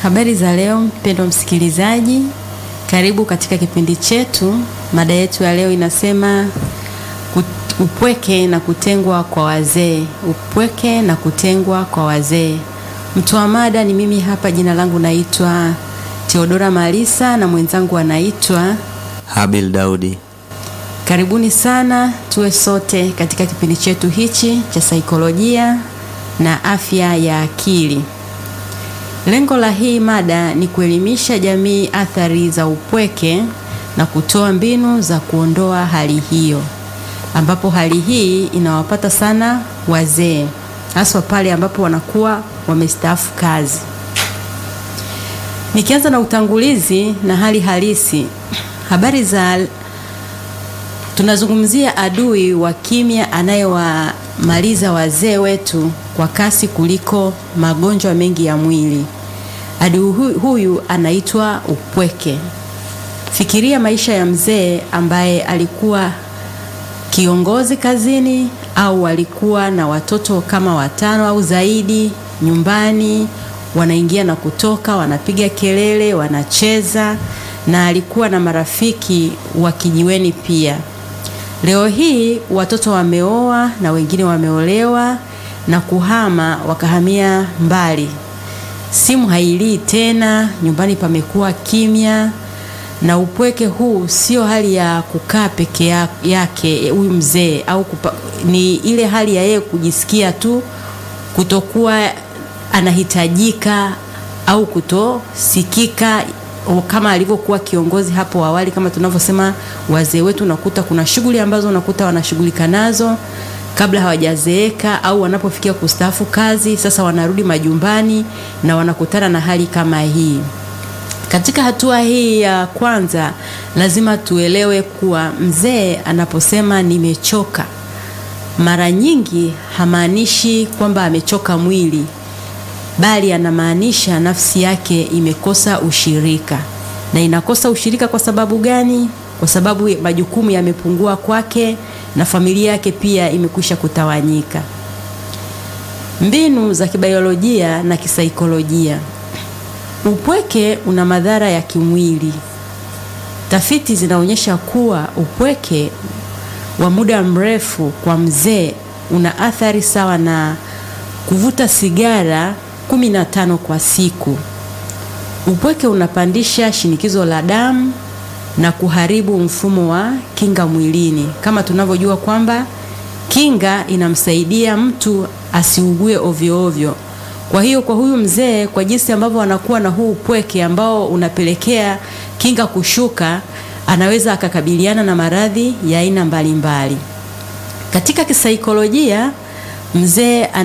Habari za leo mpendwa msikilizaji, karibu katika kipindi chetu. Mada yetu ya leo inasema upweke na kutengwa kwa wazee. Upweke na kutengwa kwa wazee. Mtoa mada ni mimi hapa, jina langu naitwa Theodora Malisa na mwenzangu anaitwa Habil Daudi. Karibuni sana tuwe sote katika kipindi chetu hichi cha saikolojia na afya ya akili. Lengo la hii mada ni kuelimisha jamii athari za upweke na kutoa mbinu za kuondoa hali hiyo, ambapo hali hii inawapata sana wazee, haswa pale ambapo wanakuwa wamestaafu kazi. Nikianza na utangulizi na hali halisi, habari za tunazungumzia adui wa kimya anayewamaliza wazee wetu kwa kasi kuliko magonjwa mengi ya mwili. Adui huyu anaitwa upweke. Fikiria maisha ya mzee ambaye alikuwa kiongozi kazini au alikuwa na watoto kama watano au zaidi nyumbani, wanaingia na kutoka, wanapiga kelele, wanacheza na alikuwa na marafiki wa kijiweni pia. Leo hii watoto wameoa na wengine wameolewa na kuhama wakahamia mbali. Simu hailii tena, nyumbani pamekuwa kimya, na upweke huu sio hali ya kukaa peke yake huyu mzee au kupa, ni ile hali ya yeye kujisikia tu kutokuwa anahitajika au kutosikika kama alivyokuwa kiongozi hapo awali. Kama tunavyosema, wazee wetu unakuta kuna shughuli ambazo unakuta wanashughulika nazo kabla hawajazeeka au wanapofikia kustaafu kazi, sasa wanarudi majumbani na wanakutana na hali kama hii. Katika hatua hii ya kwanza, lazima tuelewe kuwa mzee anaposema nimechoka, mara nyingi hamaanishi kwamba amechoka mwili bali anamaanisha nafsi yake imekosa ushirika. Na inakosa ushirika kwa sababu gani? Kwa sababu majukumu yamepungua kwake na familia yake pia imekwisha kutawanyika. Mbinu za kibiolojia na kisaikolojia. Upweke una madhara ya kimwili. Tafiti zinaonyesha kuwa upweke wa muda mrefu kwa mzee una athari sawa na kuvuta sigara kumi na tano kwa siku. Upweke unapandisha shinikizo la damu na kuharibu mfumo wa kinga mwilini. Kama tunavyojua kwamba kinga inamsaidia mtu asiugue ovyo ovyo. Kwa hiyo kwa huyu mzee, kwa jinsi ambavyo anakuwa na huu upweke ambao unapelekea kinga kushuka, anaweza akakabiliana na maradhi ya aina mbalimbali. Katika kisaikolojia, mzee